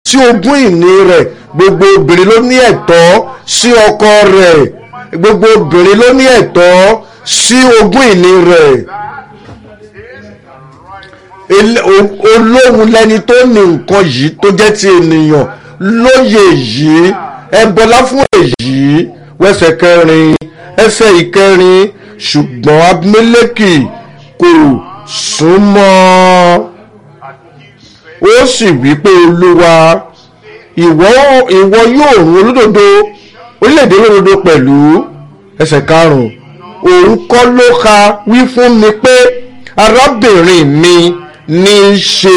sí ogún ìní rẹ̀ gbogbo obìnrin ló ní ẹ̀tọ́ sí ọkọ rẹ̀ gbogbo obìnrin ló ní ẹ̀tọ́ sí ogún ìní rẹ̀ Ele- o- olóhun lẹni tó ní nǹkan yìí tó jẹ́ ti ènìyàn lóye yìí ẹ bọlá fún èyí wẹsẹ̀ kẹrin ẹsẹ̀ ìkẹrin ṣùgbọ́n abimeleki kò súnmọ́ ó sì wí pé olúwa ìwọ ìwọ yóò run olódodo orílẹ̀-èdè olódodo pẹ̀lú ẹsẹ̀ karùn-ún òun kọ́ ló ka wí fún mi pé arábìnrin mi ní í ṣe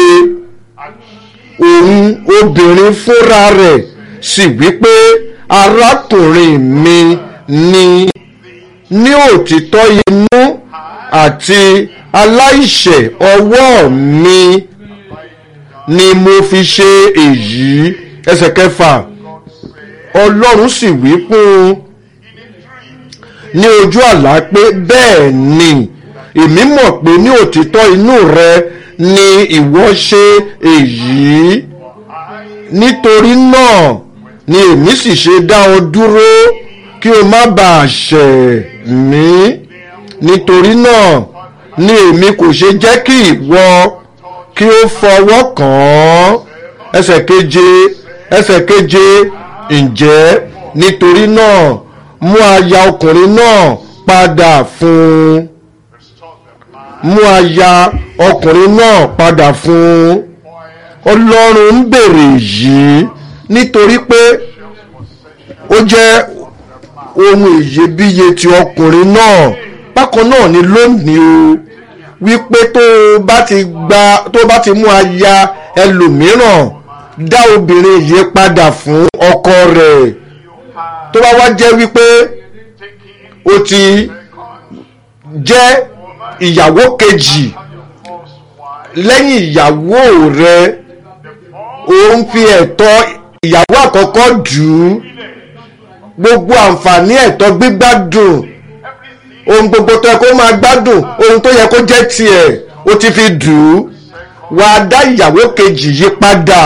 òun obìnrin fúnra rẹ̀ sì wí pé arákùnrin mi ní ní òtítọ́ inú àti aláìṣẹ̀ ọwọ́ mi ni mo fi ṣe èyí ẹsẹ̀ kẹfà ọlọ́run sì wí fún un ní ojú àlá pé bẹ́ẹ̀ ni èmi mọ̀ pé ní òtítọ́ inú rẹ ni ìwọ ṣe èyí nítorí náà ni èmi sì ṣe dá ọ dúró kí o má bàa ṣẹ̀ mí nítorí náà ni èmi kò ṣe jẹ́ kí ìwọ kí o fọwọ́ kàn án ẹsẹ̀ keje ẹsẹ̀ keje ǹjẹ́ nítorí náà mú aya ọkùnrin náà padà fún un mú aya ọkùnrin náà padà fún un ọlọ́run ń bèrè yìí nítorí pé ó jẹ́ ohun iyebíye ti ọkùnrin náà bákan náà ni lónìí o wípé tó o bá ti gba tó o bá ti mú aya ẹlòmíràn dá obìnrin yìí padà fún ọkọ rẹ̀ tó bá wá jẹ́ wípé o ti jẹ́ ìyàwó kejì lẹ́yìn ìyàwó rẹ̀ o ń fi ẹ̀tọ́ ìyàwó àkọ́kọ́ dù ú gbogbo àǹfààní ẹ̀tọ́ gbígbádùn ohun gbogbo tó yẹ kó máa gbádùn ohun tó yẹ kó jẹ́ tiẹ̀ o ti fi dù ú wà á dá ìyàwó kejì yí padà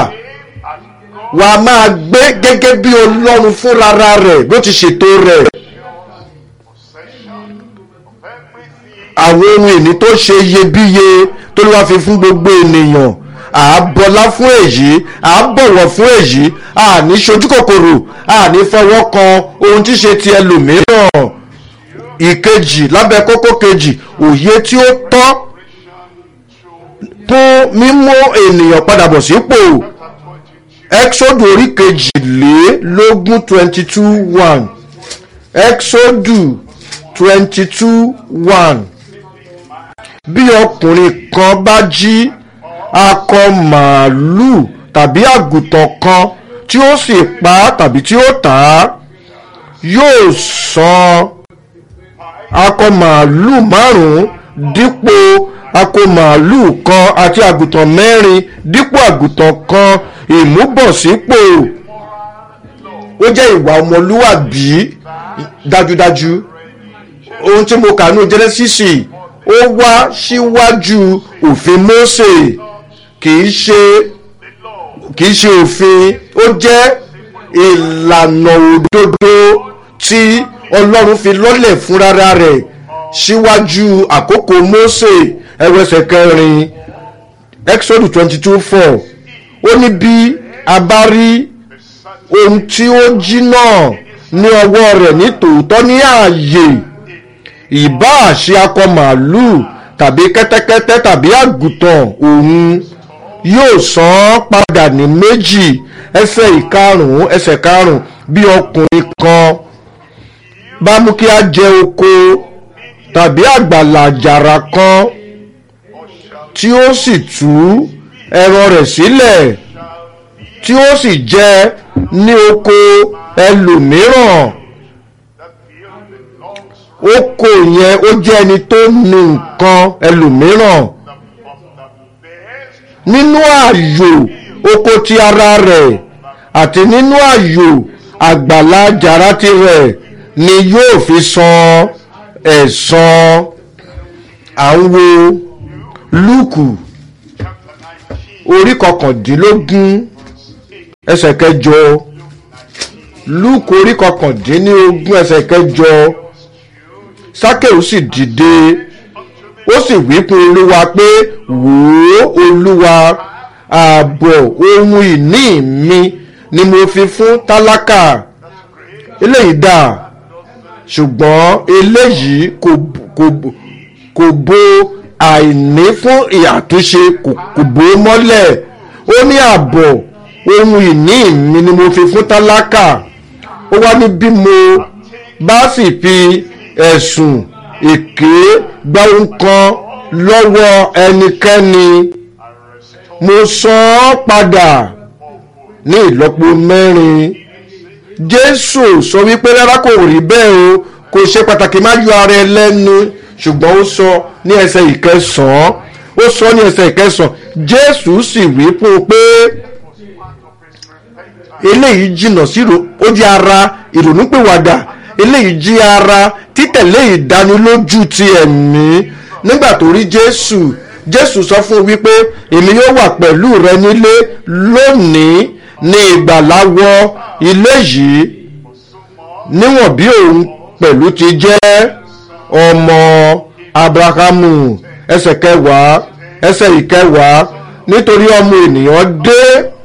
wà á máa gbé gẹ́gẹ́ bí ọlọ́run fúnra rẹ̀ bó ti ṣètò rẹ̀. àwọn ohun ìní tó ṣe iyebíye tó ló wá fi fún gbogbo ènìyàn à á bọlá fún èyí à á bọ̀wọ̀ fún èyí à ní ṣojú kòkòrò à ní fọwọ́ kan ohun tí ṣe ti ẹlòmíràn ìkejì lábẹ́ kókó kejì òye tí ó tọ́ fún mímú ènìyàn padà bọ̀ sípò exodu orí kejìlélógún twenty two one exodu twenty two one bí ọkùnrin kan bá jí akọ màálùú tàbí àgùntàn kan tí ó sì pa á tàbí tí ó tà á yóò san akọ màálùú márùn-ún dípò akọ màálùú kan àti àgùntàn mẹ́rin dípò àgùntàn kan ìmúbọ̀sípò ó jẹ́ ìwà ọmọlúwàbí dájúdájú ohun tí mo kà ní jẹ́nẹ́sísì ó wá síwájú òfin Mósè kìí ṣe kìí ṣe òfin ó jẹ́ ìlànà òdodo tí Ọlọ́run fi lọ́lẹ̀ fúnra rẹ̀ síwájú àkókò Mósè ẹwẹsẹ̀ kẹrin Exodus twenty two four ó ní bí a bá rí ohun tí ó jí náà ní ọwọ́ rẹ̀ ní tòótọ́ ní ààyè ìbáà ṣe akọ màálùú tàbí kẹ́tẹ́kẹ́tẹ́ tàbí àgùntàn òun yóò san án padà ní méjì ẹsẹ̀ ìkarùn-ún ẹsẹ̀ karùn-ún bí ọkùnrin kan bá mú kí a jẹ oko tàbí àgbàlá àjàrà kan tí ó sì tú ẹran rẹ̀ sílẹ̀ tí ó sì jẹ ní oko ẹlòmíràn oko yẹn ó jẹ́ ẹni tó ní nǹkan ẹlòmíràn nínú ààyò oko ti ara rẹ̀ àti nínú ààyò àgbàlá àjàrà tirẹ̀ ni yóò fi san ẹ̀san à ń wo lúùkù orí kọkàndínlógún ẹsẹ̀ kẹjọ lúùkù orí kọkàndínlógún ẹsẹ̀ kẹjọ sákèù sì dìde ó sì wí fún olúwa pé wò ó olúwa ààbọ̀ ohun ìní mi ni mo fi fún tálákà eléyìí dà ṣùgbọ́n eléyìí kò kò kò bo àìní fún ìyàtúnṣe kò kò bò ó mọ́lẹ̀ ó ní ààbọ̀ ohun ìní mi ni mo fi fún tálákà ó wá ní bí mo bá sì fi ẹ̀sùn èké gba ohun kan lọ́wọ́ ẹnikẹ́ni mo san án padà ní ìlọ́po mẹ́rin jésù sọ wípé rárá kò rí bẹ́ẹ̀ o kò ṣe pàtàkì má yọ ara ẹ lẹ́nu ṣùgbọ́n ó sọ ní ẹsẹ̀ ìkẹsàn-án ó sọ ní ẹsẹ̀ ìkẹsàn-án jésù sì wí fún un pé eléyìí jìnnà sí ó jẹ́ ara ìrònúpìwàdà eléyìí jí ara títẹ̀lé ìdánilójú ti ẹ̀mí nígbà tó rí jésù jésù sọ fún un wípé èmi yóò wà pẹ̀lú rẹ nílé lónìí ní ìgbàláwọ ilé yìí níwọ̀n bí òun pẹ̀lú ti jẹ́ ọmọ abrahamu ẹsẹ̀ kẹwàá ẹsẹ̀ ìkẹwàá nítorí ọmọ ènìyàn dé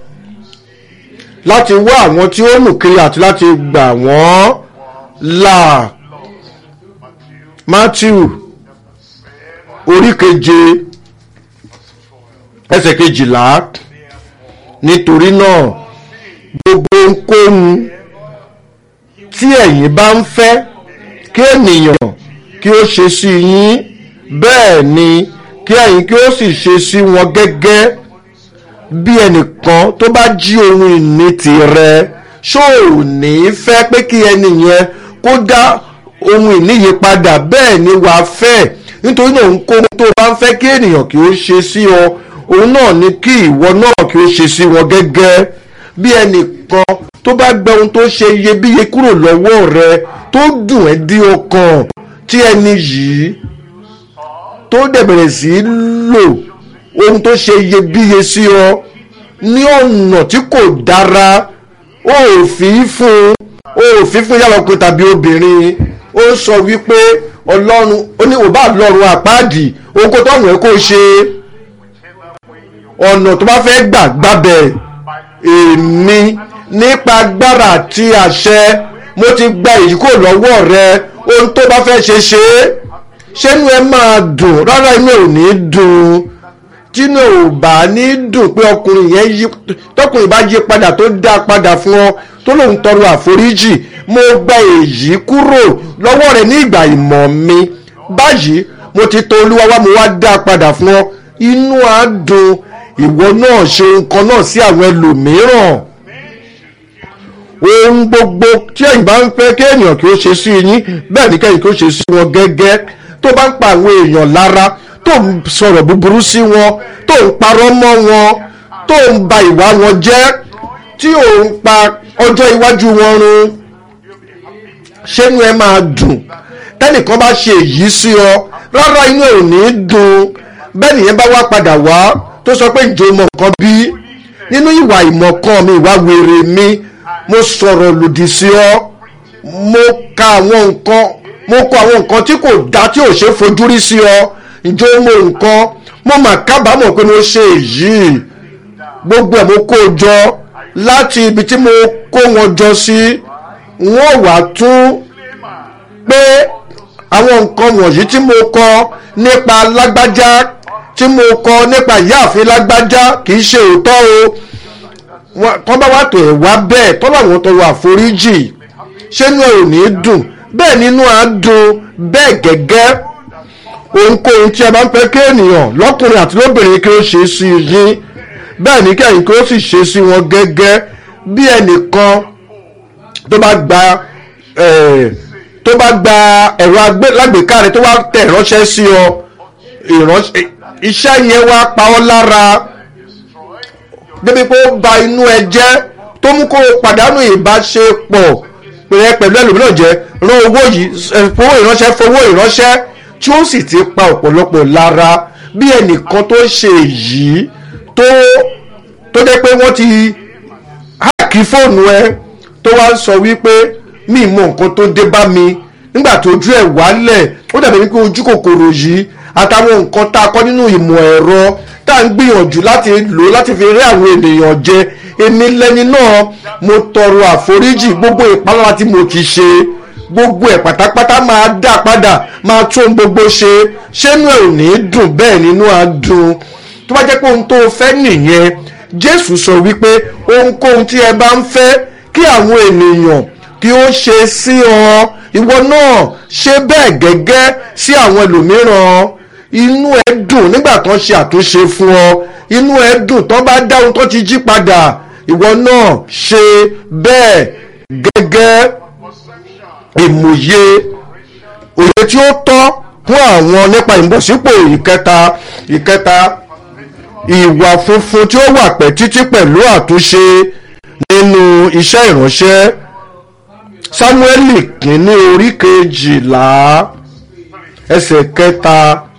láti wá àwọn tí ó nù kiri àti láti gbà wọ́n là matthew orí keje ẹsẹ̀ kejìlá nítorí náà gbogbo ohunkóhun tí ẹ̀yin bá ń fẹ́ kí ènìyàn kí ó ṣe sí yín bẹ́ẹ̀ ni kí ẹ̀yin kí ó sì ṣe sí wọn gẹ́gẹ́ bí ẹnìkan tó bá jí ohun ìní tirẹ̀ ṣó ò ní fẹ́ pé kí ẹni yẹn kó dá ohun ìní yìí padà bẹ́ẹ̀ ni wàá fẹ́ nítorí náà ohunkóhun tó bá ń fẹ́ kí ènìyàn kí ó ṣe sí ọ òun náà ni kí ìwọ náà kí ó ṣe sí wọn gẹ́gẹ́ bí ẹnìkan tó bá gba ohun tó ṣe iyebíye kúrò lọ́wọ́ rẹ tó dùn ẹ́ dí ọkàn tí ẹni yìí tó dẹ̀ bẹ̀rẹ̀ sí í lò ohun tó ṣe iyebíye sí ọ ní ọ̀nà tí kò dára ó ò fi fún ó ò fi fún yàrá ọkùnrin tàbí obìnrin ó sọ wípé ọlọ́run ó ní òbá lọ́run àpáàdì ohun kó tọ́nù ẹ̀ kó ṣe ọ̀nà tó bá fẹ́ gbà gbàbẹ̀ èmi nípa agbára àti àṣẹ mo ti gba èyí kò lọ́wọ́ rẹ ohun tó bá fẹ́ ṣe ṣe é ṣẹ́nu ẹ máa dùn rárá inú ẹ ò ní dùn tínú ò bá ní dùn pé ọkùnrin yẹn yí tọkùnrin bá yí padà tó dá padà fún ọ tó lóun tọrọ àforíjì mo gba èyí kúrò lọ́wọ́ rẹ ní ìgbà ìmọ̀ mi báyìí mo ti tọ̀ olúwa wá mo wá dá padà fún ọ inú á dùn ìwọ náà ṣe nǹkan náà sí àwọn ẹlòmíràn ohun gbogbo tí ẹ̀yin bá ń fẹ́ kí èèyàn kí ó ṣe sí yín bẹ́ẹ̀ ni kẹ́yìn kí ó ṣe sí wọn gẹ́gẹ́ tó bá ń pa àwọn èèyàn lára tó ń sọ̀rọ̀ búburú sí wọn tó ń parọ́ mọ́ wọn tó ń ba ìwà wọn jẹ́ tí ò ń pa ọjọ́ iwájú wọn run ṣẹ́nu ẹ máa dùn tẹ́nìkan bá ṣe èyí sí ọ rárá inú ẹ ò ní dùn bẹ́ẹ̀ nìyẹn bá wá padà wá tó sọ pé ìjọ mọ̀ nǹkan bí nínú ìwà ìmọ̀kan mi ìwà wèrè mi mo sọ̀rọ̀ lòdì sí ọ mo ka àwọn nǹkan mo kọ àwọn nǹkan tí kò dá tí ò ṣe fojú rí sí ọ ìjọ mo nǹkan mo mà kábàámọ̀ pé mo ṣe èyí gbogbo ẹ̀ mo kó o jọ láti ibi tí mo kó wọn jọ sí wọ́n wá tún pé àwọn nǹkan wọ̀nyí tí mo kọ nípa lágbájá tí mo kọ nípa ìyáàfin lágbájá kì í ṣe òótọ́ o kọ́ bá wà tó ẹ̀ wá bẹ́ẹ̀ tọ́ bá wọn tọrọ àforíjì ṣé inú ẹ̀ ò ní dùn bẹ́ẹ̀ nínú á dùn bẹ́ẹ̀ gẹ́gẹ́ ohunkóhun tí ẹ bá ń fẹ́ kí ènìyàn lọ́kùnrin àti lóbìnrin kí ó ṣe sí yín bẹ́ẹ̀ ní kẹ́yìn kí ó sì ṣe sí wọn gẹ́gẹ́ bí ẹnìkan tó bá gba tó bá gba ẹ̀rọ alágbèéká rẹ tó wá tẹ̀ ránṣẹ́ sí ọ iṣẹ́ yẹn wá pa ọ́ lára débi pé ó ba inú ẹ jẹ́ tó mú kó o pàdánù ìbáṣepọ̀ rẹ pẹ̀lú ẹlòmíràn jẹ́ rán owó yìí fowó ìránṣẹ́ fowó ìránṣẹ́ tí ó sì ti pa ọ̀pọ̀lọpọ̀ lára bí ẹnìkan tó ṣe èyí tó tó jẹ́ pé wọ́n ti máàkì fóònù ẹ tó wá ń sọ wípé mi mọ nǹkan tó dé bá mi nígbà tó ojú ẹ̀ wálẹ̀ ó dàbí wípé ojú kòkòrò yìí àtàwọn nǹkan tá a kọ́ nínú ìmọ̀ ẹ̀rọ tá à ń gbìyànjú láti lò láti fi rí àwọn ènìyàn jẹ èmi lẹ́ni náà mo tọrọ àforíjì gbogbo ìpalára tí mo ti ṣe gbogbo ẹ̀ pátápátá máa dá padà máa tún gbogbo ṣe ṣénú ẹ̀ ò ní dùn bẹ́ẹ̀ nínú á dùn tó bá jẹ́ pé ohun tó o fẹ́ nìyẹn jésù sọ wípé ohunkóhun tí ẹ bá ń fẹ́ kí àwọn ènìyàn kí ó ṣe sí ọ ìwọ náà ṣe bẹ́ẹ̀ gẹ́gẹ́ sí àwọn ẹlòmíràn inú ẹ dùn nígbà tán ṣe àtúnṣe fún ọ inú ẹ dùn tán bá dá ohun tó ti jí padà ìwọ náà ṣe bẹ́ẹ̀ gẹ́gẹ́ ìmòye òye tí ó tọ́ fún àwọn nípa ìbọ̀sípò ìkẹta ìkẹta ìwà funfun tí ó wà pẹ́ títí pẹ̀lú àtúnṣe nínú iṣẹ́ ìránṣẹ́ sámúẹ́lì kìíní orí kejìlá ẹsẹ̀ kẹta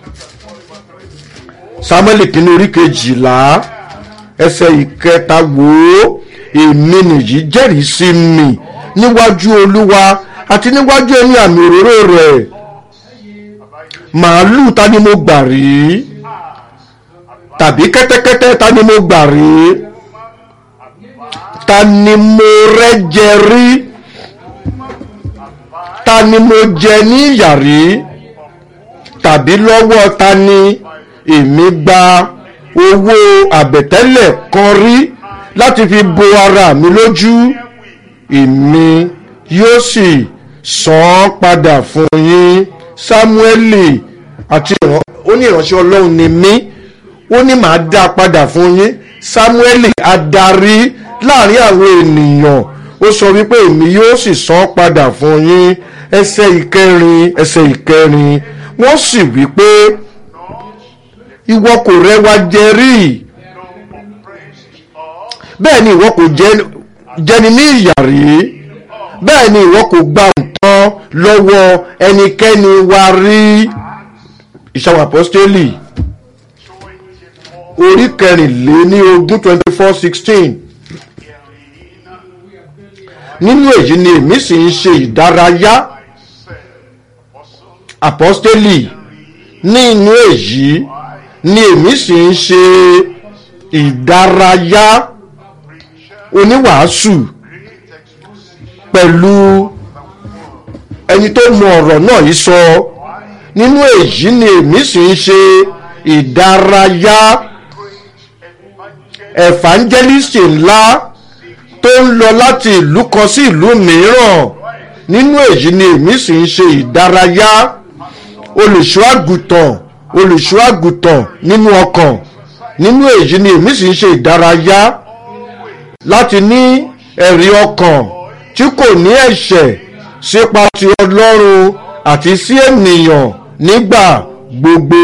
sámúẹ́lì kìíní orí kejìlá ẹsẹ̀ ìkẹta wò ó èmi nìyí jẹ́rìí sí mi níwájú olúwa àti níwájú ẹni àmì òróró rẹ̀ màálù ta ni mo gbà rí tàbí kẹ́tẹ́kẹ́tẹ́ ta ni mo gbà rí ta ni mo rẹ́jẹ rí ta ni mo jẹ ní ìyà rí tàbí lọ́wọ́ ta ni èmi gba owó àbẹ̀tẹ́lẹ̀ kan rí láti fi bo ara mi lójú èmi yóò sì san án padà fún yín sámúẹ́lì àti ó ní ìránṣẹ́ ọlọ́run ni mí ó ní màá dá a padà fún yín sámúẹ́lì adarí láàrin àwọn ènìyàn ó sọ wípé èmi yóò sì san án padà fún yín ẹsẹ̀ ìkẹrin ẹsẹ̀ ìkẹrin wọ́n sì wípé ìwọ kò rẹwà jẹ rí bẹ́ẹ̀ ni ìwọ kò jẹni ní ìyà rí bẹ́ẹ̀ ni ìwọ kò gba nǹkan lọ́wọ́ ẹnikẹ́ni wa rí ìṣàwọn àpọ́stélì orí kẹrìnléní ogún twenty four sixteen nínú èyí ni èmi sì ń ṣe ìdárayá àpọ́stélì nínú èyí ni èmi sì ń ṣe ìdárayá oníwàásù pẹ̀lú ẹni tó mọ ọ̀rọ̀ náà yìí sọ nínú èyí ni èmi sì ń ṣe ìdárayá evangelist ńlá tó ń lọ láti ìlú kan sí ìlú mìíràn nínú èyí ni èmi sì ń ṣe ìdárayá olùṣọ́ àgùntàn olùṣọ́ àgùntàn nínú ọkàn nínú èyí ni èmi sì ń ṣe ìdárayá láti ní ẹ̀rí ọkàn tí kò ní ẹ̀ṣẹ̀ sípa ti ọlọ́run àti sí ènìyàn nígbà gbogbo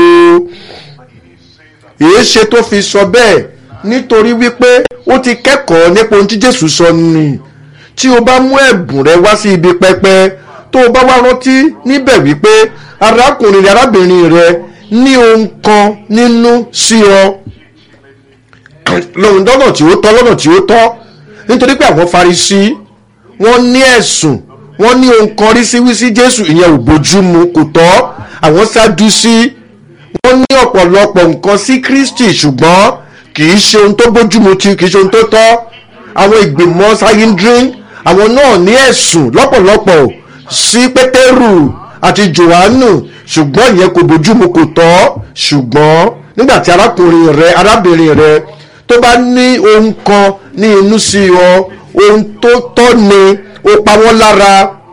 èé ṣe tó fi sọ bẹ́ẹ̀ nítorí wípé ó ti kẹ́kọ̀ọ́ nípa ohun tí jésù sọ ni tí o bá mú ẹ̀bùn rẹ wá sí ibi pẹpẹ tó o bá wá rántí níbẹ̀ wípé arákùnrin rẹ arábìnrin rẹ ní ohun kan nínú sí ọ lọ́run lọ́nà tí ó tọ́ lọ́nà tí ó tọ́ nítorí pé àwọn Farisí wọ́n ní ẹ̀sùn wọ́n ní ohun kan rí sí wí sí Jésù ìyẹn ò bójúmu kò tọ́ àwọn Sádúsí wọ́n ní ọ̀pọ̀lọpọ̀ nǹkan sí Kristi ṣùgbọ́n kì í ṣe ohun tó bójúmu tí kì í ṣe ohun tó tọ́ àwọn ìgbìmọ̀ sayindrin àwọn náà ní ẹ̀sùn lọ́pọ̀lọpọ̀ sí Pétérù àti Jòhánù ṣùgbọ́n ìyẹn kò bójúmu kò tọ́ ṣùgbọ́n nígbà tí arákùnrin rẹ arábìnrin rẹ tó bá ní ohun kan ní inú sí ọ ohun tó tọ́ ni ó pa wọ́n lára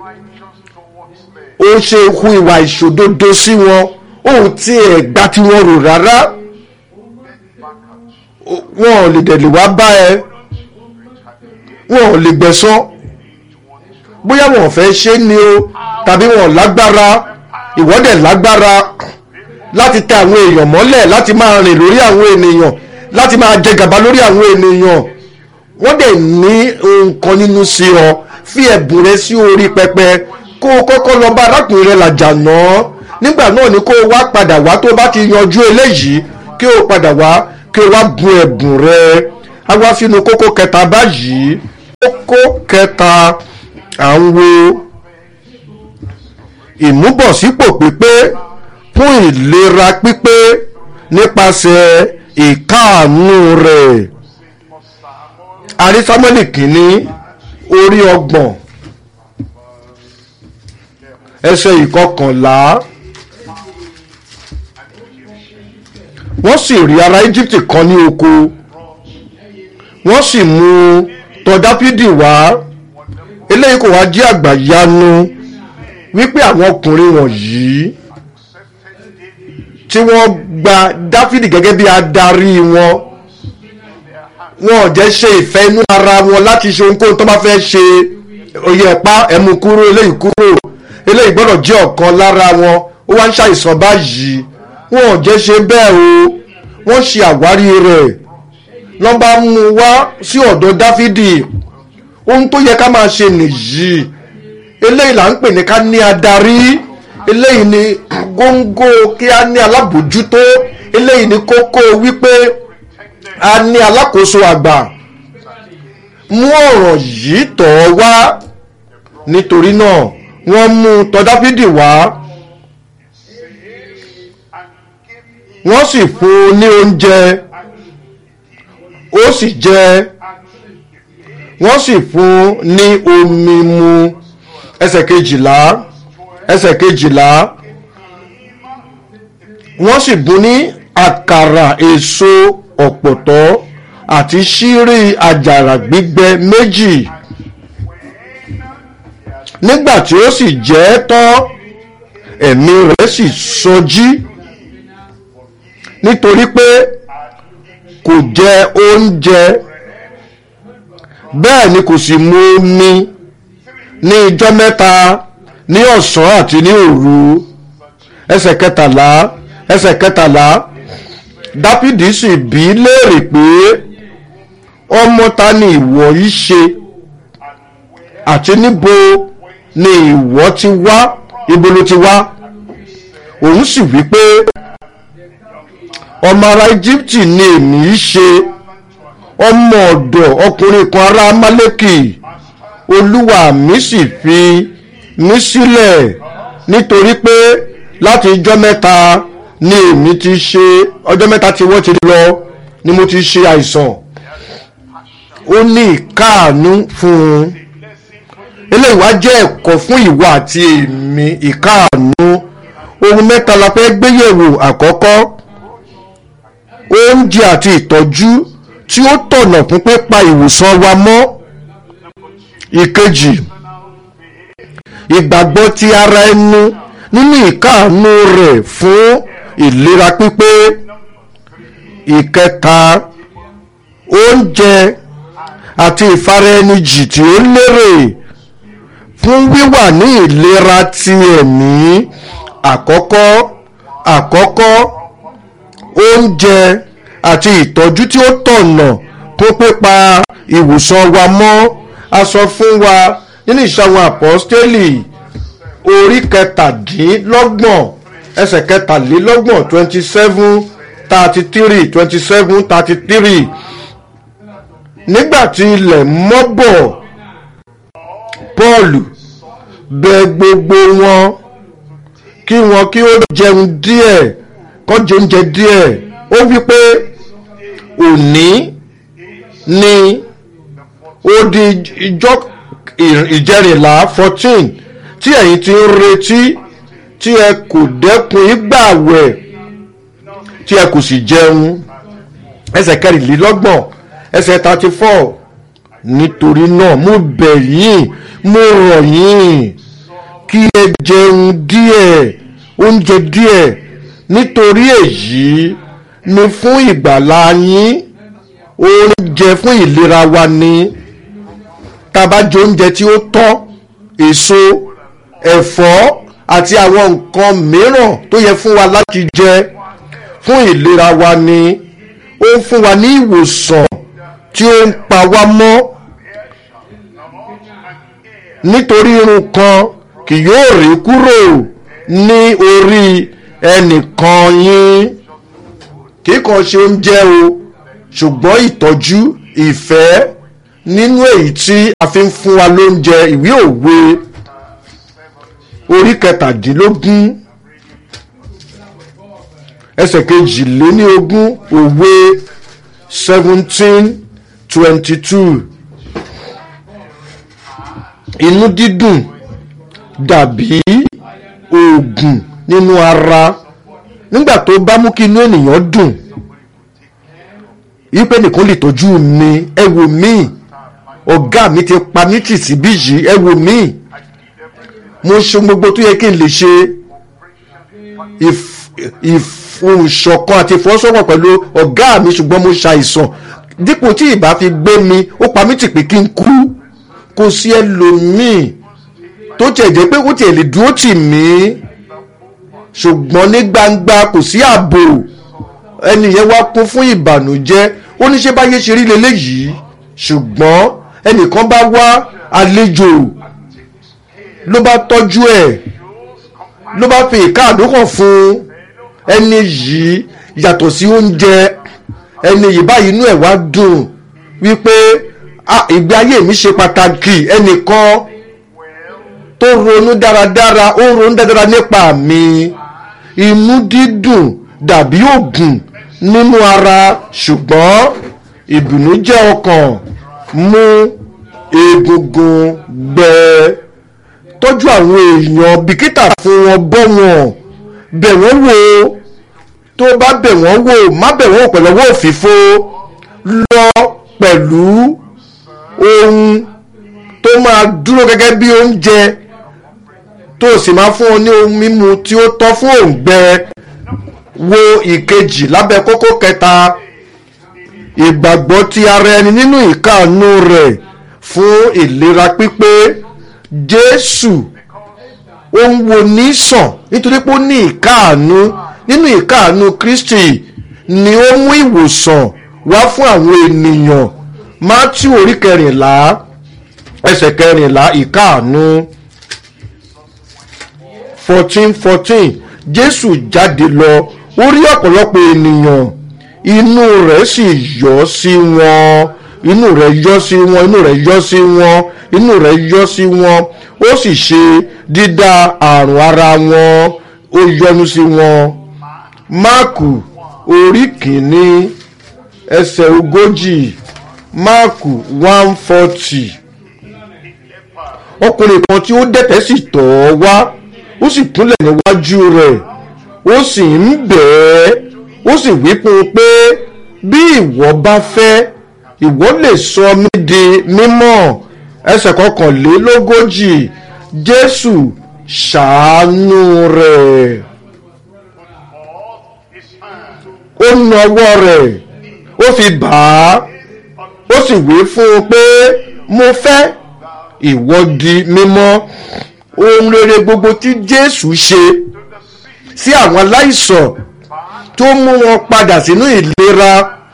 ó ṣe hu ìwà ìṣòdodo sí wọn ohun tí ẹ̀ gbá tí wọ́n rò rárá wọn ò lè dẹ̀lẹ̀ wá bá ẹ wọn ò lè gbẹ̀san bóyá wọn ò fẹ́ ṣe ni o tàbí wọn ò lágbára ìwọ́dẹ̀ lágbára láti tẹ àwọn èèyàn mọ́lẹ̀ láti máa rìn lórí àwọn ènìyàn láti máa jẹ gàba lórí àwọn ènìyàn wọ́n dẹ̀ ní nǹkan nínú sí ọ fi ẹ̀bùn rẹ sí orí pẹpẹ kó o kọ́kọ́ lọ bá arákùnrin rẹ làjà náà nígbà náà ni kó o wá padà wá tó o bá ti yanjú eléyìí kí o padà wá kí o wá bu ẹ̀bùn rẹ á wá sínú kókó kẹta báyìí kókó kẹta à ń wo ìmúbọ̀sípò pípé fún ìlera pípé nípasẹ̀ ìkáàánú rẹ̀ àrí sámúẹ́lì kìíní orí ọgbọ̀n ẹsẹ̀ ìkọkànlá wọ́n sì rí ará íjíbítì kan ní oko wọ́n sì mú tọ̀ dáfídì wá eléyìí kò wá jẹ́ àgbàyanu wípé àwọn ọkùnrin wọ̀nyí tí wọ́n gba dáfídì gẹ́gẹ́ bí adarí wọn wọn ò jẹ́ ṣe ìfẹ́ inú ara wọn láti ṣe ohunkóhun tó bá fẹ́ ṣe oyè ẹ̀pá ẹ̀mú kúrò eléyìí kúrò eléyìí gbọ́dọ̀ jẹ́ ọ̀kan lára wọn ó wá ń ṣàìsàn báyìí wọn ò jẹ́ ṣe bẹ́ẹ̀ o wọ́n ṣe àwárí rẹ̀ lọ́n bá mú wá sí ọ̀dọ̀ dáfídì ohun tó yẹ ká máa ṣe nìyí eléyìí là ń pè ní ká ní adarí eléyìí ni góńgó kí á ní alábòjútó eléyìí ni kókó wípé a ní alákòóso àgbà mú ọ̀rọ̀ yìí tọ̀ ọ́ wá nítorí náà wọ́n mú tọ̀ dáfídì wá wọ́n sì fún un ní oúnjẹ ó sì jẹ wọ́n sì fún un ní omi mu ẹsẹ̀ kejìlá ẹsẹ̀ kejìlá wọ́n sì bùn ní àkàrà èso ọ̀pọ̀tọ́ àti ṣírí àjàrà gbígbẹ méjì nígbà tí ó sì jẹ ẹ́ tán ẹ̀mí rẹ̀ sì sọjí nítorí pé kò jẹ oúnjẹ bẹ́ẹ̀ ni kò sì mu omi ní ijọ́ mẹ́ta ní ọ̀sán àti ní òru ẹsẹ̀ kẹtàlá ẹsẹ̀ kẹtàlá dáfídì sì bí léèrè pé ọmọ ta ni ìwọ yìí ṣe àti níbo ni ìwọ ti wá ibo ló ti wá òun sì wí pé ọmọ ará íjíbítì ni èmi í ṣe ọmọ ọ̀dọ̀ ọkùnrin kan ará amálẹ́kì olúwa mi sì fi mí sílẹ̀ nítorí pé láti ijọ́ mẹ́ta ni èmi ti ṣe ọjọ́ mẹ́ta tí wọ́n ti lọ ni mo ti ṣe àìsàn ó ní ìkáàánú fún un eléyìí wá jẹ́ ẹ̀kọ́ fún ìwà àti èmi ìkáàánú ohun mẹ́ta la fẹ́ gbéyẹ̀wò àkọ́kọ́ oúnjẹ àti ìtọ́jú tí ó tọ̀nà fún pípa ìwòsàn wa mọ́ ìkejì ìgbàgbọ́ ti ara ẹnu nínú ìkáàánú rẹ̀ fún ìlera pípé ìkẹta oúnjẹ àti ìfaraẹnijì tí ó lérè fún wíwà ní ìlera ti ẹ̀mí àkọ́kọ́ àkọ́kọ́ oúnjẹ àti ìtọ́jú tí ó tọ̀nà tó pípa ìwòsàn wa mọ́ a sọ fún wa nínú ìṣàwọn àpọ́stélì orí kẹtàdínlọ́gbọ̀n ẹsẹ̀ kẹtàlélọ́gbọ̀n twenty seven thirty three twenty seven thirty three nígbà tí ilẹ̀ mọ́ bọ̀ Pọ́ọ̀lù bẹ̀ gbogbo wọn kí wọn kí ó jẹun díẹ̀ kó jẹ oúnjẹ díẹ̀ ó wí pé òní ni ó di ìjọ ìjẹrìnlá fourteen tí ẹ̀yin ti ń retí tí ẹ kò dẹ́kun ìgbàwẹ̀ tí ẹ kò sì jẹun ẹsẹ̀ kẹrìnlélọ́gbọ̀n ẹsẹ̀ thirty four nítorí náà mo bẹ̀ yín mo rọ̀ yín kí ẹ jẹun díẹ̀ oúnjẹ díẹ̀ nítorí èyí ni fún ìgbàlá yín oúnjẹ fún ìlera wa ni tá a bá jẹ oúnjẹ tí ó tọ́ èso ẹ̀fọ́ àti àwọn nǹkan mìíràn tó yẹ fún wa láti jẹ fún ìlera wa ni ó ń fún wa ní ìwòsàn tí ó ń pa wá mọ́ nítorí irun kan kì yóò rí kúrò ní orí ẹnìkan yín kì í kàn ṣe oúnjẹ o ṣùgbọ́n ìtọ́jú ìfẹ́ nínú èyí tí a fi ń fún wa lóúnjẹ ìwé òwe orí kẹtàdínlógún ẹsẹ̀ kejìléníogún òwe seventeen twenty two inú dídùn dàbí oògùn nínú ara nígbà tó bá mú kí inú ènìyàn dùn wípé nìkan lè tọ́jú mi ẹ wò mí ọ̀gá mi ti pa mí tì síbí yìí ẹ wò mí mo ṣe gbogbo tó yẹ kí n lè ṣe ìfòǹṣọ̀kan àti ìfọwọ́sowọ́pọ̀ pẹ̀lú ọ̀gá mi ṣùgbọ́n mo ṣàìsàn dípò tí ìbá fi gbé mi ó pa mí tì pé kí n kú kò sí ẹlòmíì tó tiẹ̀ jẹ́ pé kó tiẹ̀ lè dúró tì mí ṣùgbọ́n ní gbangba kò sí ààbò ẹni yẹn wá kún fún ìbànújẹ́ ó ní ṣe báyé ṣe rí leléyìí ṣùgbọ́n ẹnìkan bá wá àlejò ló bá tọ́jú ẹ̀ ló bá fi ìkáàdó hàn fún ẹni yìí yàtọ̀ sí oúnjẹ ẹni yìí báyìí inú ẹ̀ wá dùn wípé ìgbé ayé mi ṣe pàtàkì ẹnìkan tó ronú dáradára ó ronú dáradára nípa mi inú dídùn dàbí ògùn nínú ara ṣùgbọ́n ìbìnújẹ́ ọkàn mú egungun gbẹ tọ́jú àwọn èèyàn bìkítà fún wọn bọ́ wọn bẹ̀ wọ́n wò tó bá bẹ̀ wọ́n wò má bẹ̀ wọ́n wò pẹ̀lú ọwọ́ òfìfo lọ pẹ̀lú ohun tó máa dúró gẹ́gẹ́ bí oúnjẹ tó sì máa fún ọ ní ohun mímu tí ó tọ́ fún òǹgbẹ wo ìkejì lábẹ́ kókó kẹta ìgbàgbọ́ ti ara ẹni nínú ìkáàánú rẹ̀ fún ìlera pípé jésù ó ń wo ní sàn nítorí pé ó ní ìkáàánú nínú ìkáàánú kristi ni ó mú ìwòsàn wá fún àwọn ènìyàn matthew orí kẹrìnlá ẹsẹ̀ kẹrìnlá ìkáàánú fourteen fourteen jésù jáde lọ ó rí ọ̀pọ̀lọpọ̀ ènìyàn inú rẹ̀ sì yọ́ sí wọn inú rẹ̀ yọ́ sí wọn inú rẹ̀ yọ́ sí wọn inú rẹ̀ yọ́ sí wọn ó sì ṣe dídá àrùn ara wọn ó yọ́nú sí wọn máàkù orí kìíní ẹsẹ̀ ogójì máàkù one forty ọkùnrin kan tí ó dẹ̀tẹ̀ sì tọ̀ ọ́ wá ó sì kúnlẹ̀ níwájú rẹ̀ ó sì ń bẹ̀ ẹ́ ó sì wí fún un pé bí ìwọ bá fẹ́ ìwọ lè sọ mí di mímọ́ ẹsẹ̀ kọkànlélógójì jésù ṣàánú rẹ̀ ó na ọwọ́ rẹ̀ ó fi bà á ó sì wí fún un pé mo fẹ́ ìwọ di mímọ́ ohun rere gbogbo tí jésù ṣe sí àwọn aláìsàn tó mú wọn padà sínú ìlera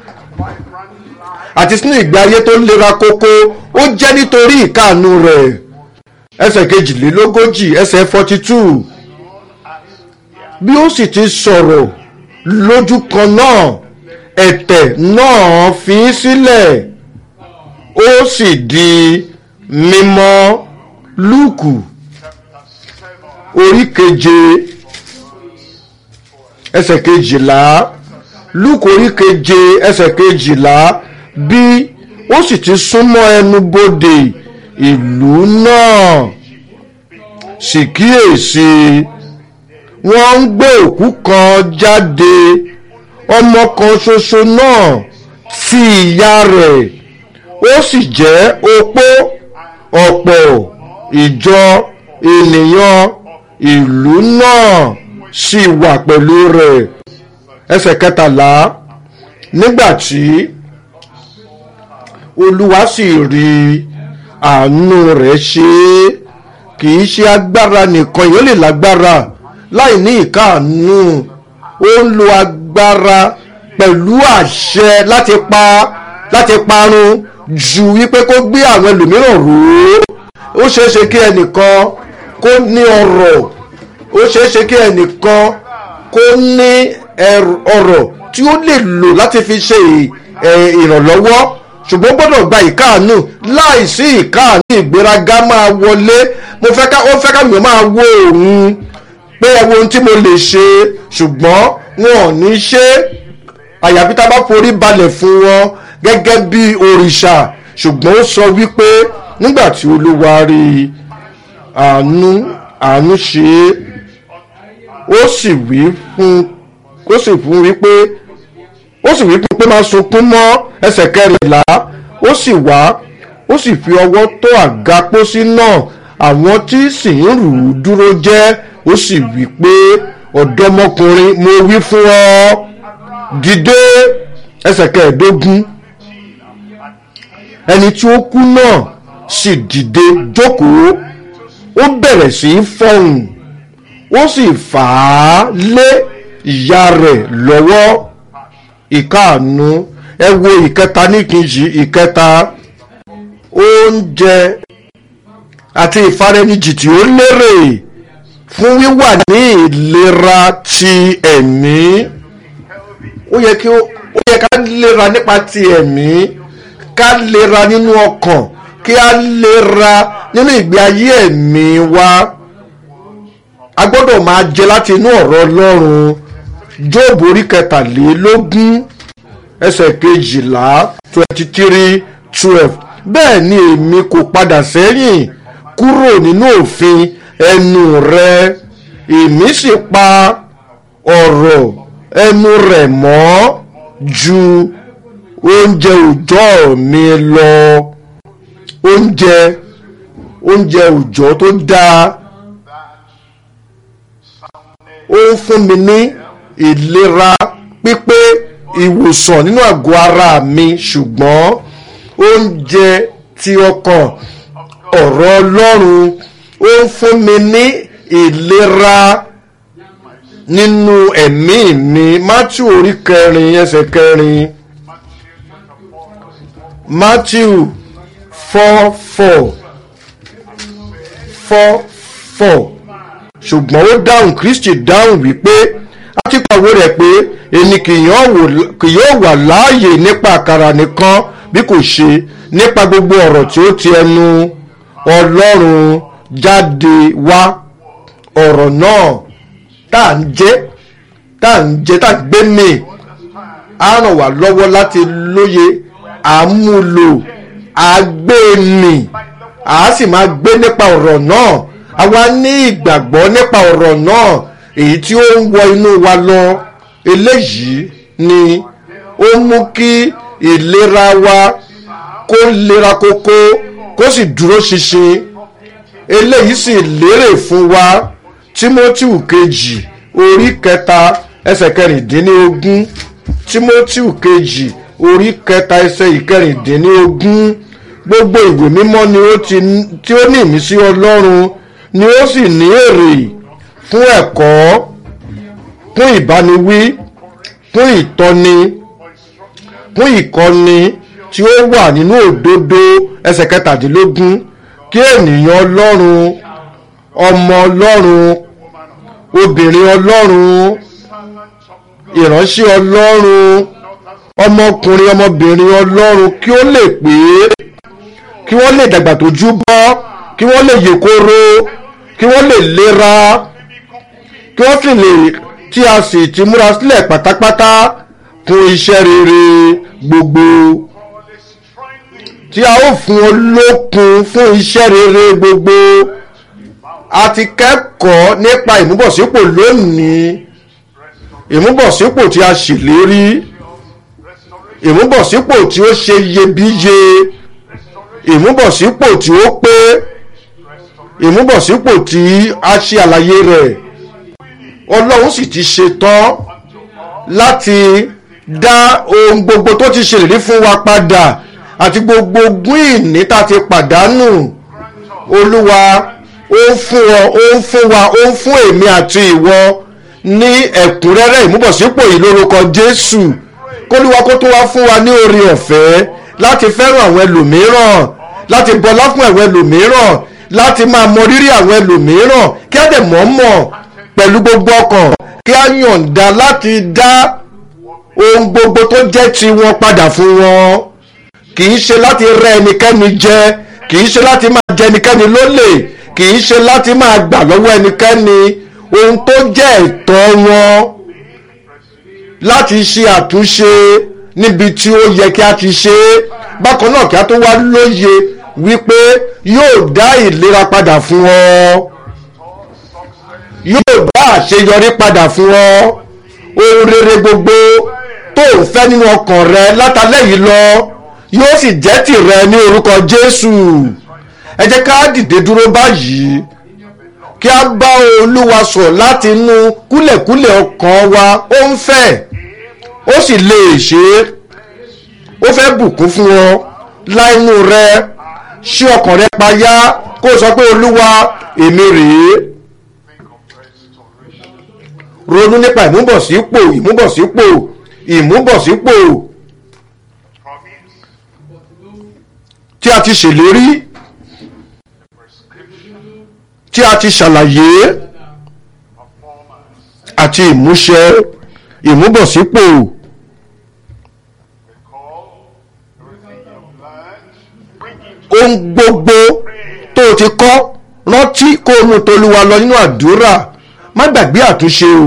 àti sínú ìgbé ayé tó lera kókó ó jẹ́ nítorí ìkáàánú rẹ̀ ẹsẹ̀ kejìlélógójì ẹsẹ̀ forty two bí ó sì ti sọ̀rọ̀ lójú kan náà ẹ̀tẹ̀ náà fi í sílẹ̀ ó sì di mímọ́ lúùkù orí keje ẹsẹ̀ kejìlá lúùkù orí keje ẹsẹ̀ kejìlá bí ó sì ti súnmọ́ ẹnu bodè ìlú náà sì kíyèsí wọ́n ń gbé òkú kan jáde ọmọ kan ṣoṣo náà tí ìyá rẹ̀ ó sì jẹ́ opó ọ̀pọ̀ ìjọ ènìyàn ìlú náà sì wà pẹ̀lú rẹ̀ ẹsẹ̀ kẹtàlá nígbà tí olúwa sì rí àánú rẹ̀ ṣe é kì í ṣe agbára nìkan èèyàn lè lágbára láì ní ìkáàánú ó ń lo agbára pẹ̀lú àṣẹ láti pa láti parun ju wípé kó gbé àwọn ẹlòmíràn rò ó ó ṣeé ṣe kí ẹnìkan kó ní ọrọ̀ ó ṣeé ṣe kí ẹnìkan kó ní ọrọ̀ tí ó lè lò láti fi ṣe ìrànlọ́wọ́ ṣùgbọ́n gbọ́dọ̀ gba ìkáàánú láìsí ìkáàánú ìgbéraga máa wọlé mo fẹ́ ká ó fẹ́ káwọn máa wo òun pé ẹ wo ohun tí mo lè ṣe ṣùgbọ́n wọn ò ní ṣe àyàfi tá a bá forí balẹ̀ fún wọn gẹ́gẹ́ bí òrìṣà ṣùgbọ́n ó sọ wípé nígbà tí olúwa rí àánú àánú ṣe é ó sì wí fún ó sì fún wípé ó sì wí pé máa sunkún mọ́ ẹsẹ̀ kẹrìnlá ó sì wá ó sì fi ọwọ́ tó àga pósí náà àwọn tí sì ń rù ú dúró jẹ́ ó sì wí pé ọ̀dọ́mọkùnrin mo wí fún ọ dìde ẹsẹ̀ kẹẹ̀ẹ́dógún ẹni tí ó kú náà sì dìde jókòó ó bẹ̀rẹ̀ sí í fọhùn ó sì fà á lé ìyá rẹ̀ lọ́wọ́ ìkáàánú ẹ wo ìkẹta níkejì ìkẹta oúnjẹ àti ìfarẹnijì tí ó lérè fún wíwà ní ìlera ti ẹ̀mí ó yẹ kí ó yẹ ká lera nípa ti ẹ̀mí ká lera nínú ọkàn kí á lera nínú ìgbé ayé ẹ̀mí wa a gbọ́dọ̀ máa jẹ láti inú ọ̀rọ̀ ọlọ́run jóòbù orí kẹtàlélógún ẹsẹ̀ kejìlá twenty three twelve bẹ́ẹ̀ ni èmi kò padà sẹ́yìn kúrò nínú òfin ẹnu rẹ èmi sì pa ọ̀rọ̀ ẹnu rẹ̀ mọ́ ju oúnjẹ òòjọ́ mi lọ oúnjẹ oúnjẹ òòjọ́ tó dáa ó ń fún mi ní ìlera pípé ìwòsàn nínú àgọ́ ara mi ṣùgbọ́n oúnjẹ ti ọkàn ọ̀rọ̀ ọlọ́run ó ń fún mi ní ìlera nínú ẹ̀mí mi matthew orí kẹrin ẹsẹ̀ kẹrin matthew four four four four ṣùgbọ́n ó dáhùn kristi dáhùn wípé a ti kọ̀wé rẹ̀ pé èmi kì yóò wà láàyè nípa àkàrà nìkan bí kò ṣe nípa gbogbo ọ̀rọ̀ tí ó ti ẹnu ọlọ́run jáde wá ọ̀rọ̀ náà tá à ń jẹ́ tá à ń jẹ́ tá à ń gbé mì á ràn wá lọ́wọ́ láti lóye àmúlò àgbémì à sì máa gbé nípa ọ̀rọ̀ náà àwa ní ìgbàgbọ́ nípa ọ̀rọ̀ náà èyí tí ó ń wọ inú wa lọ eléyìí ni ó mú kí ìlera wa kó lera kókó kó sì dúró ṣinṣin eléyìí sì lérè fún wa timothy kejì orí kẹta ẹsẹ̀ kẹrìndínlógún timothy kejì orí kẹta ẹsẹ̀ ìkẹrìndínlógún gbogbo ìwé mímọ́ ni ó ti tí ó ní ìmísí ọlọ́run ni ó sì ní èrè fún ẹ̀kọ́ fún ìbániwí fún ìtọ́ni fún ìkọ́ni tí ó wà nínú òdodo ẹsẹ̀ kẹtàdínlógún kí ènìyàn ọlọ́run ọmọ ọlọ́run obìnrin ọlọ́run ìránṣẹ́ ọlọ́run ọmọkùnrin ọmọbìnrin ọlọ́run kí ó lè pé kí wọ́n lè dàgbà tójú bọ́ kí wọ́n lè yè kóró kí wọ́n lè lera kí wọ́n sì lè tí a sì ti múra sílẹ̀ pátápátá fún iṣẹ́ rere gbogbo tí a ó fún olókun fún iṣẹ́ rere gbogbo a ti kẹ́kọ̀ọ́ nípa ìmúbọ̀sípò lónìí ìmúbọ̀sípò tí a ṣèlérí ìmúbọ̀sípò tí ó ṣe iyebíye ìmúbọ̀sípò tí ó pé ìmúbọ̀sípò tí a ṣe àlàyé rẹ̀ ọlọ́run sì ti ṣetán láti dá ohun gbogbo tó ti ṣèlérí fún wa padà àti gbogbo ogún ìní tá a ti pàdánù olúwa ó ń fún ọ ó ń fún wa ó ń fún èmi àti ìwọ ní ẹ̀kúnrẹ́rẹ́ ìmúbọ̀sípò yìí lórúkọ jésù kólúwa kó tó wá fún wa ní oore ọ̀fẹ́ láti fẹ́ràn àwọn ẹlòmíràn láti bọlá fún àwọn ẹlòmíràn láti máa mọ rírì àwọn ẹlòmíràn kí á dẹ̀ mọ̀ mọ̀ pẹ̀lú gbogbo ọkàn kí á yọ̀ǹda láti dá ohun gbogbo tó jẹ́ ti wọn padà fún wọn kì í ṣe láti rẹ ẹnikẹ́ni jẹ kì í ṣe láti máa jẹ ẹnikẹ́ni lólè kì í ṣe láti máa gbà lọ́wọ́ ẹnikẹ́ni ohun tó jẹ́ ẹ̀tọ́ wọn láti ṣe àtúnṣe níbi tí ó yẹ kí a ti ṣe é bákan náà kí a tó wá lóye wípé yóò dá ìlera padà fún ọ yóò dá àṣeyọrí padà fún ọ ohun rere gbogbo tó ń fẹ́ nínú ọkàn rẹ látàlẹ́ yìí lọ yóò sì jẹ́ tìrẹ ní orúkọ Jésù ẹ jẹ́ ká dìde dúró báyìí kí a bá Olúwa sọ̀ láti inú kúlẹ̀kúlẹ̀ ọkàn wa ó ń fẹ́ ó sì lè ṣe é ó fẹ́ bùkún fún ọ láìnú rẹ ṣí ọkàn rẹ payá kó o sọ pé Olúwa èmi rèé ronú nípa ìmúbọ̀sípò ìmúbọ̀sípò ìmúbọ̀sípò tí a ti ṣèlérí tí a ti ṣàlàyé àti ìmúṣẹ ìmúbọ̀sípò ohun gbogbo tó o ti kọ́ rántí kó o mú tolúwa lọ nínú àdúrà má gbàgbé àtúnṣe o.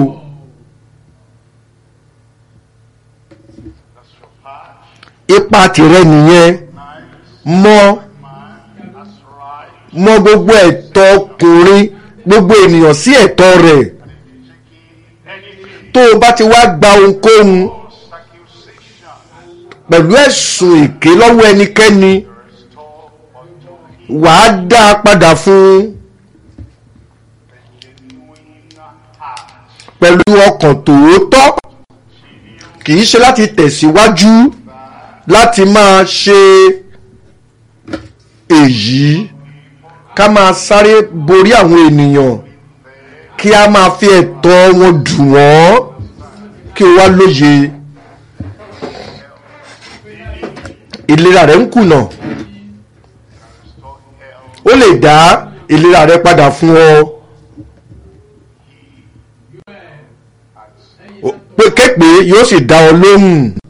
ipa tìrẹ nìyẹn mọ mọ gbogbo ẹ̀tọ́ ọkùnrin gbogbo ènìyàn sí ẹ̀tọ́ rẹ̀ tó o bá ti wá gba ohunkóhun pẹ̀lú ẹ̀sùn èké lọ́wọ́ ẹnikẹ́ni wàá dá a padà fún un pẹ̀lú ọkàn tòótọ́ kì í ṣe láti tẹ̀síwájú láti máa ṣe èyí ká máa sáré borí àwọn ènìyàn kí a máa fi ẹ̀tọ́ wọn dùn wọ́n kí o wá lóye ìlera rẹ̀ ń kùnà ó lè dá ìlera rẹ̀ padà fún ọ. pé képe yóò sì dá ọ lóhùn.